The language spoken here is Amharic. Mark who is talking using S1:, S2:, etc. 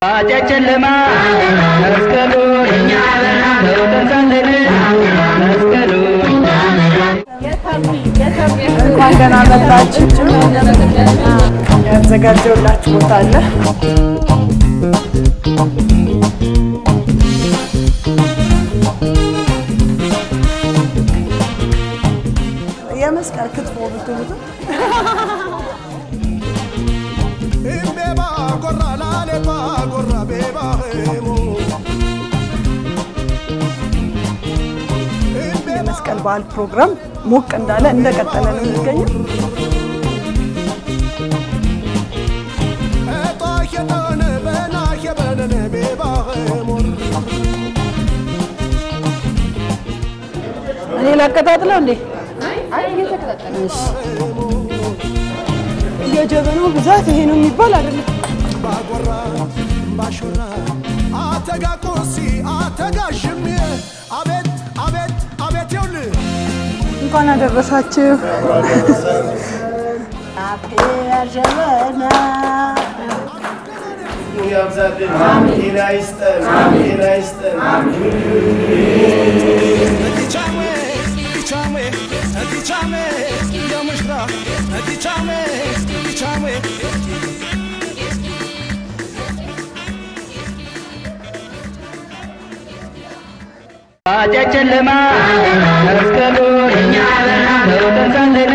S1: ጨለማ መስቀሉ እኛ በውጠንሳለን መስቀሉ
S2: እንኳን ደህና መጣችሁ። ያዘጋጀውላችሁ ቦታ አለ። የመስቀል ክትፎ ብትሉት
S3: Imbeba gorra lale pa gorra beba hemo.
S2: የመስቀል በዓል ፕሮግራም ሞቅ እንዳለ እንደቀጠለ ነው የሚገኘው።
S3: Eta hedane bena hebene beba hemo.
S2: እኔ ላቀጣጥለው እንዴ? የጀበናው ብዛት ይሄ ነው የሚባል አይደለም።
S3: Bagorra bashora atega kosi atega shimye abet abet abet yul
S2: እንኳን አደረሳችሁ።
S4: ያብዛልን። ጤና ይስጠን። ጤና ይስጠን።
S3: Atichame atichame atichame yamushra atichame atichame
S1: ጨለማ መስቀሉ እኛ በውጠንሳለን